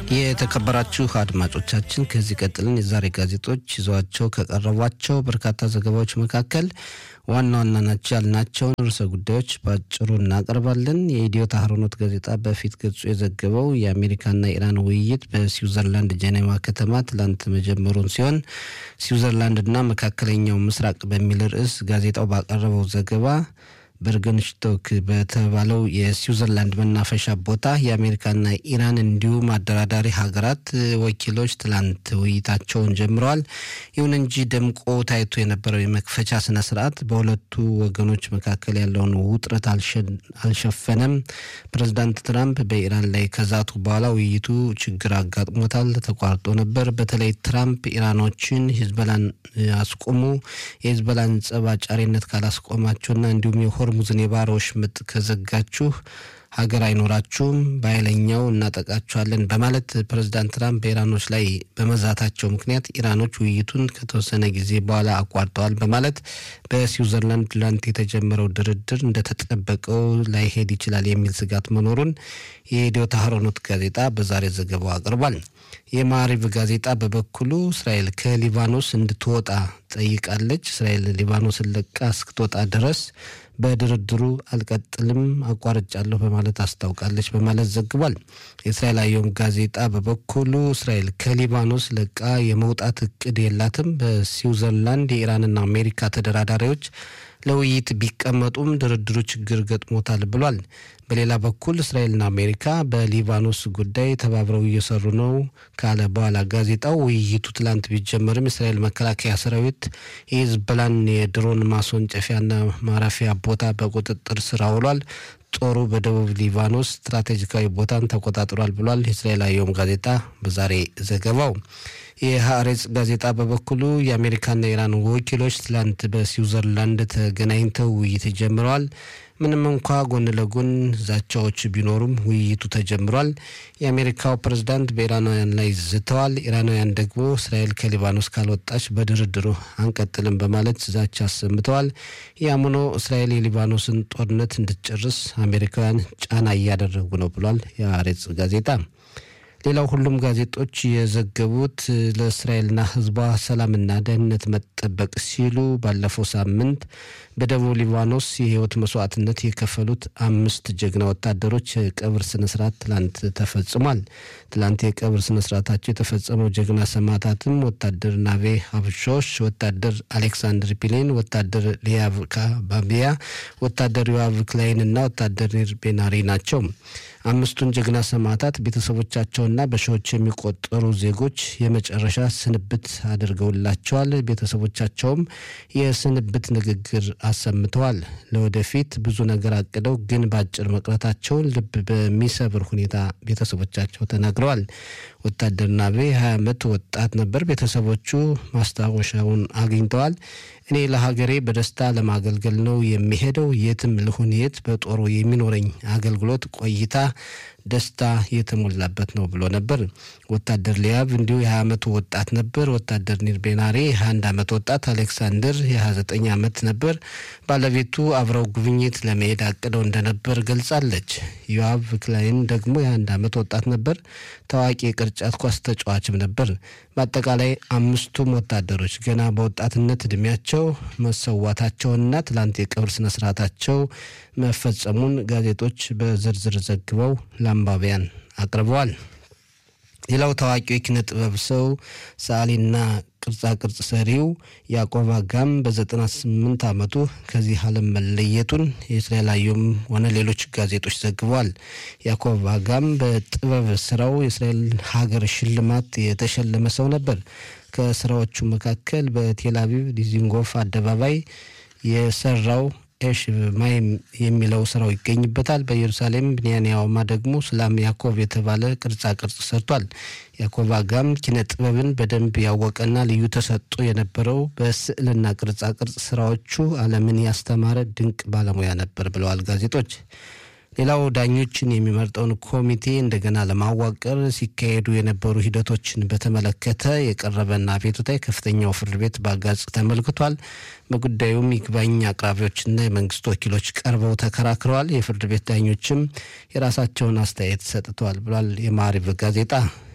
የተከበራችሁ አድማጮቻችን ከዚህ ቀጥልን የዛሬ ጋዜጦች ይዘዋቸው ከቀረቧቸው በርካታ ዘገባዎች መካከል ዋና ዋና ናቸው ያልናቸውን ርዕሰ ጉዳዮች በአጭሩ እናቀርባለን። የኢትዮ ታህሮኖት ጋዜጣ በፊት ገጹ የዘገበው የአሜሪካና ኢራን ውይይት በስዊዘርላንድ ጄኔቫ ከተማ ትላንት መጀመሩን ሲሆን ስዊዘርላንድና መካከለኛው ምስራቅ በሚል ርዕስ ጋዜጣው ባቀረበው ዘገባ በርገንሽቶክ በተባለው የስዊዘርላንድ መናፈሻ ቦታ የአሜሪካና ኢራን እንዲሁም አደራዳሪ ሀገራት ወኪሎች ትላንት ውይይታቸውን ጀምረዋል። ይሁን እንጂ ደምቆ ታይቶ የነበረው የመክፈቻ ስነ ስርዓት በሁለቱ ወገኖች መካከል ያለውን ውጥረት አልሸፈነም። ፕሬዚዳንት ትራምፕ በኢራን ላይ ከዛቱ በኋላ ውይይቱ ችግር አጋጥሞታል፣ ተቋርጦ ነበር። በተለይ ትራምፕ ኢራኖችን ሂዝበላን አስቆሙ፣ የሂዝበላን ጸብ አጫሪነት ካላስቆማቸውና እንዲሁም የሆርሙዝን የባህር ወሽመጥ ከዘጋችሁ ሀገር አይኖራችሁም፣ በኃይለኛው እናጠቃችኋለን በማለት ፕሬዚዳንት ትራምፕ በኢራኖች ላይ በመዛታቸው ምክንያት ኢራኖች ውይይቱን ከተወሰነ ጊዜ በኋላ አቋርጠዋል በማለት በስዊዘርላንድ ትላንት የተጀመረው ድርድር እንደተጠበቀው ላይሄድ ይችላል የሚል ስጋት መኖሩን የኢትዮ ታህሮኖት ጋዜጣ በዛሬ ዘገባው አቅርቧል። የማሪቭ ጋዜጣ በበኩሉ እስራኤል ከሊባኖስ እንድትወጣ ጠይቃለች። እስራኤል ሊባኖስን ለቃ እስክትወጣ ድረስ በድርድሩ አልቀጥልም አቋርጫለሁ በማለት አስታውቃለች በማለት ዘግቧል። የእስራኤል አየም ጋዜጣ በበኩሉ እስራኤል ከሊባኖስ ለቃ የመውጣት እቅድ የላትም። በስዊዘርላንድ የኢራንና አሜሪካ ተደራዳሪዎች ለውይይት ቢቀመጡም ድርድሩ ችግር ገጥሞታል ብሏል። በሌላ በኩል እስራኤልና አሜሪካ በሊባኖስ ጉዳይ ተባብረው እየሰሩ ነው ካለ በኋላ ጋዜጣው ውይይቱ ትላንት ቢጀመርም የእስራኤል መከላከያ ሰራዊት የሂዝቦላን የድሮን ማስወንጨፊያና ማረፊያ ቦታ በቁጥጥር ስር አውሏል። ጦሩ በደቡብ ሊባኖስ ስትራቴጂካዊ ቦታን ተቆጣጥሯል ብሏል። የእስራኤል አየም ጋዜጣ በዛሬ ዘገባው። የሀሬጽ ጋዜጣ በበኩሉ የአሜሪካና የኢራን ወኪሎች ትላንት በስዊዘርላንድ ተገናኝተው ውይይት ጀምረዋል። ምንም እንኳ ጎን ለጎን ዛቻዎች ቢኖሩም ውይይቱ ተጀምሯል። የአሜሪካው ፕሬዝዳንት በኢራናውያን ላይ ዝተዋል። ኢራናውያን ደግሞ እስራኤል ከሊባኖስ ካልወጣች በድርድሩ አንቀጥልም በማለት ዛቻ አሰምተዋል። ያም ሆኖ እስራኤል የሊባኖስን ጦርነት እንድትጨርስ አሜሪካውያን ጫና እያደረጉ ነው ብሏል የሀሬጽ ጋዜጣ። ሌላው ሁሉም ጋዜጦች የዘገቡት ለእስራኤልና ሕዝቧ ሰላምና ደህንነት መጠበቅ ሲሉ ባለፈው ሳምንት በደቡብ ሊባኖስ የህይወት መስዋዕትነት የከፈሉት አምስት ጀግና ወታደሮች የቀብር ስነስርዓት ትላንት ተፈጽሟል። ትላንት የቀብር ስነስርዓታቸው የተፈጸመው ጀግና ሰማዕታትም ወታደር ናቬ ሀብሾሽ፣ ወታደር አሌክሳንድር ፒሌን፣ ወታደር ሊያቭ ካባቢያ፣ ወታደር ዮአቭ ክላይን እና ወታደር ኒር ቤናሪ ናቸው። አምስቱን ጀግና ሰማዕታት ቤተሰቦቻቸውና በሺዎች የሚቆጠሩ ዜጎች የመጨረሻ ስንብት አድርገውላቸዋል። ቤተሰቦቻቸውም የስንብት ንግግር አሰምተዋል። ለወደፊት ብዙ ነገር አቅደው ግን በአጭር መቅረታቸውን ልብ በሚሰብር ሁኔታ ቤተሰቦቻቸው ተናግረዋል። ወታደር ናቤ ሀያ ዓመት ወጣት ነበር። ቤተሰቦቹ ማስታወሻውን አግኝተዋል። እኔ ለሀገሬ በደስታ ለማገልገል ነው የሚሄደው። የትም ልሁን የት በጦሩ የሚኖረኝ አገልግሎት ቆይታ ደስታ የተሞላበት ነው ብሎ ነበር። ወታደር ሊያብ እንዲሁ የ20 ዓመቱ ወጣት ነበር። ወታደር ኒር ቤናሬ የ21 ዓመት ወጣት፣ አሌክሳንደር የ29 ዓመት ነበር። ባለቤቱ አብረው ጉብኝት ለመሄድ አቅደው እንደነበር ገልጻለች። ዮአቭ ክላይን ደግሞ የ21 ዓመት ወጣት ነበር። ታዋቂ የቅርጫት ኳስ ተጫዋችም ነበር። በአጠቃላይ አምስቱም ወታደሮች ገና በወጣትነት እድሜያቸው መሰዋታቸውና ትላንት የቀብር ስነስርዓታቸው መፈጸሙን ጋዜጦች በዝርዝር ዘግበው ለአንባቢያን አቅርበዋል። ሌላው ታዋቂው የኪነ ጥበብ ሰው ሰዓሊና ቅርጻ ቅርጽ ሰሪው ያዕቆብ አጋም በ98 ዓመቱ ከዚህ ዓለም መለየቱን የእስራኤል አየም ሆነ ሌሎች ጋዜጦች ዘግበዋል። ያዕቆብ አጋም በጥበብ ስራው የእስራኤል ሀገር ሽልማት የተሸለመ ሰው ነበር። ከስራዎቹ መካከል በቴል አቪቭ ዲዚንጎፍ አደባባይ የሰራው ኤሽ ማይም የሚለው ስራው ይገኝበታል። በኢየሩሳሌም ብንያንያውማ ደግሞ ስላም ያዕቆብ የተባለ ቅርጻ ቅርጽ ሰርቷል። ያዕቆብ አጋም ኪነ ጥበብን በደንብ ያወቀና ልዩ ተሰጥኦ የነበረው በስዕልና ቅርጻ ቅርጽ ስራዎቹ ዓለምን ያስተማረ ድንቅ ባለሙያ ነበር ብለዋል ጋዜጦች። ሌላው ዳኞችን የሚመርጠውን ኮሚቴ እንደገና ለማዋቀር ሲካሄዱ የነበሩ ሂደቶችን በተመለከተ የቀረበና አቤቱታ የከፍተኛው ፍርድ ቤት በአጋጽ ተመልክቷል። በጉዳዩም ይግባኝ አቅራቢዎችና የመንግስት ወኪሎች ቀርበው ተከራክረዋል። የፍርድ ቤት ዳኞችም የራሳቸውን አስተያየት ሰጥተዋል ብሏል የማሪቭ ጋዜጣ።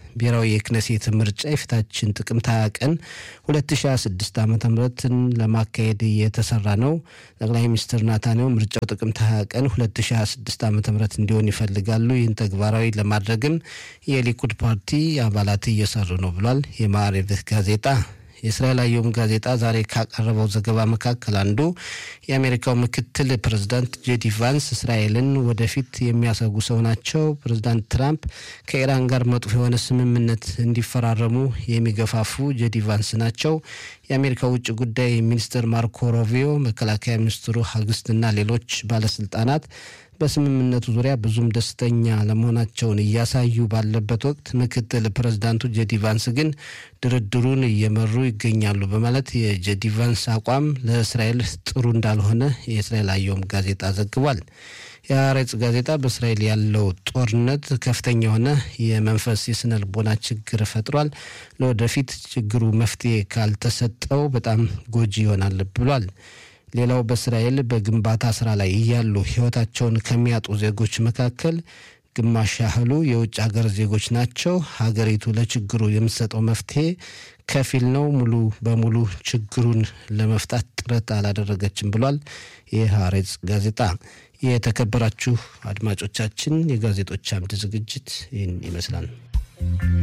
ብሔራዊ የክነሴት ምርጫ የፊታችን ጥቅምት 20 ቀን 2026 ዓ ምትን ለማካሄድ እየተሰራ ነው። ጠቅላይ ሚኒስትር ናታንያሁ ምርጫው ጥቅምት 20 ቀን 2026 ዓ ም እንዲሆን ይፈልጋሉ። ይህን ተግባራዊ ለማድረግም የሊኩድ ፓርቲ አባላት እየሰሩ ነው ብሏል። የማዕሬቭ ጋዜጣ የእስራኤል አየም ጋዜጣ ዛሬ ካቀረበው ዘገባ መካከል አንዱ የአሜሪካው ምክትል ፕሬዝዳንት ጄዲ ቫንስ እስራኤልን ወደፊት የሚያሰጉ ሰው ናቸው። ፕሬዝዳንት ትራምፕ ከኢራን ጋር መጥፎ የሆነ ስምምነት እንዲፈራረሙ የሚገፋፉ ጄዲ ቫንስ ናቸው። የአሜሪካ ውጭ ጉዳይ ሚኒስትር ማርኮ ሮቢዮ፣ መከላከያ ሚኒስትሩ ሀግስትና ሌሎች ባለስልጣናት በስምምነቱ ዙሪያ ብዙም ደስተኛ ለመሆናቸውን እያሳዩ ባለበት ወቅት ምክትል ፕሬዝዳንቱ ጄዲ ቫንስ ግን ድርድሩን እየመሩ ይገኛሉ በማለት የጄዲ ቫንስ አቋም ለእስራኤል ጥሩ እንዳልሆነ የእስራኤል አየም ጋዜጣ ዘግቧል። የአሬጽ ጋዜጣ በእስራኤል ያለው ጦርነት ከፍተኛ የሆነ የመንፈስ የስነ ልቦና ችግር ፈጥሯል። ለወደፊት ችግሩ መፍትሄ ካልተሰጠው በጣም ጎጂ ይሆናል ብሏል። ሌላው በእስራኤል በግንባታ ስራ ላይ እያሉ ሕይወታቸውን ከሚያጡ ዜጎች መካከል ግማሽ ያህሉ የውጭ ሀገር ዜጎች ናቸው። ሀገሪቱ ለችግሩ የምትሰጠው መፍትሄ ከፊል ነው፣ ሙሉ በሙሉ ችግሩን ለመፍታት ጥረት አላደረገችም ብሏል የሀሬጽ ጋዜጣ። የተከበራችሁ አድማጮቻችን የጋዜጦች አምድ ዝግጅት ይህን ይመስላል።